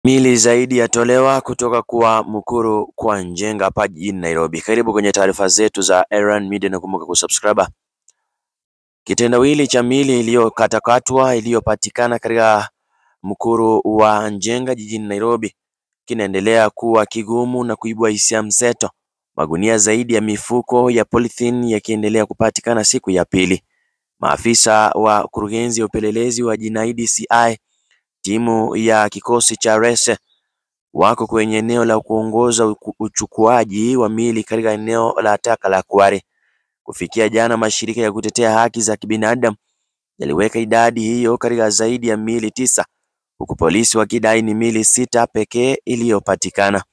Miili zaidi yatolewa kutoka kwa Mukuru kwa Njenga hapa jijini Nairobi. Karibu kwenye taarifa zetu za Erran Media na kumbuka kusubscribe. Kitendawili cha miili iliyokatakatwa iliyopatikana katika Mukuru wa Njenga jijini Nairobi kinaendelea kuwa kigumu na kuibua hisia mseto. Magunia zaidi ya mifuko ya polythene yakiendelea kupatikana siku ya pili. Maafisa wa kurugenzi ya upelelezi wa jinai DCI timu ya kikosi cha RESE wako kwenye eneo la kuongoza uchukuaji wa miili katika eneo la taka la Kware. Kufikia jana, mashirika ya kutetea haki za kibinadamu yaliweka idadi hiyo katika zaidi ya miili tisa huku polisi wakidai ni miili sita pekee iliyopatikana.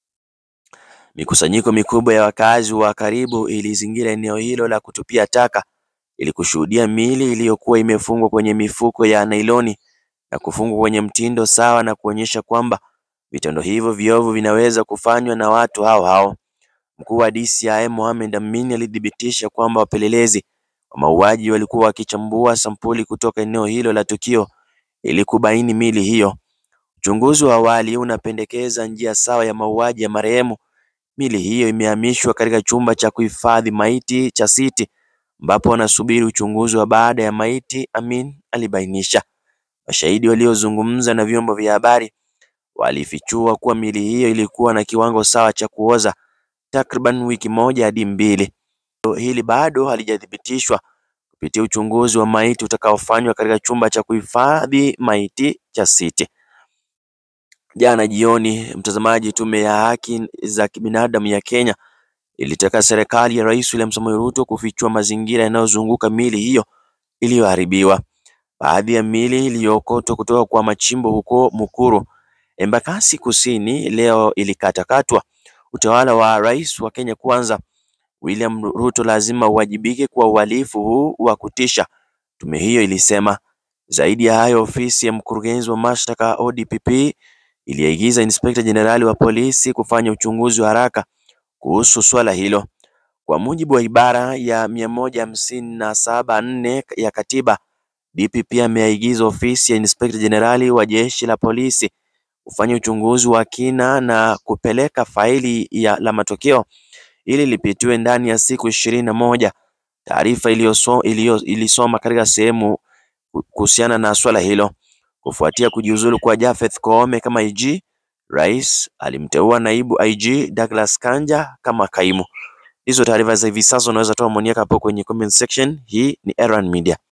Mikusanyiko mikubwa ya wakazi wa karibu ilizingira eneo hilo la kutupia taka ili kushuhudia miili iliyokuwa imefungwa kwenye mifuko ya nailoni na kufungwa kwenye mtindo sawa na kuonyesha kwamba vitendo hivyo viovu vinaweza kufanywa na watu hao hao. Mkuu wa DCI Mohamed Amin alithibitisha kwamba wapelelezi wa mauaji walikuwa wakichambua sampuli kutoka eneo hilo la tukio ili kubaini miili hiyo. Uchunguzi wa awali unapendekeza njia sawa ya mauaji ya marehemu. Miili hiyo imehamishwa katika chumba cha kuhifadhi maiti cha City ambapo wanasubiri uchunguzi wa baada ya maiti, Amin alibainisha. Mashahidi waliozungumza na vyombo vya habari walifichua kuwa miili hiyo ilikuwa na kiwango sawa cha kuoza takriban wiki moja hadi mbili. Hili bado halijathibitishwa kupitia uchunguzi wa maiti utakaofanywa katika chumba cha kuhifadhi maiti cha City. Jana jioni, mtazamaji, tume ya haki za kibinadamu ya Kenya ilitaka serikali ya Rais William Samoei Ruto kufichua mazingira yanayozunguka miili hiyo iliyoharibiwa. Baadhi ya miili iliyookotwa kutoka kwa machimbo huko Mukuru, Embakasi Kusini leo ilikatakatwa. Utawala wa Rais wa Kenya Kwanza William Ruto lazima uwajibike kwa uhalifu huu wa kutisha, tume hiyo ilisema. Zaidi ya hayo, ofisi ya mkurugenzi wa mashtaka ODPP iliagiza inspekta jenerali wa polisi kufanya uchunguzi wa haraka kuhusu swala hilo. Kwa mujibu wa ibara ya mia moja hamsini na saba nne ya katiba, DPP ameagiza ofisi ya inspekta jenerali wa jeshi la polisi kufanya uchunguzi wa kina na kupeleka faili ya la matokeo ili lipitiwe ndani ya siku ishirini na moja. Taarifa ilisoma katika sehemu kuhusiana na swala hilo. Kufuatia kujiuzulu kwa Japhet Koome kama IG, Rais alimteua naibu IG Douglas Kanja kama kaimu. Hizo taarifa za hivi sasa unaweza toa maoni yako hapo kwenye comment section. Hii ni Erran Media.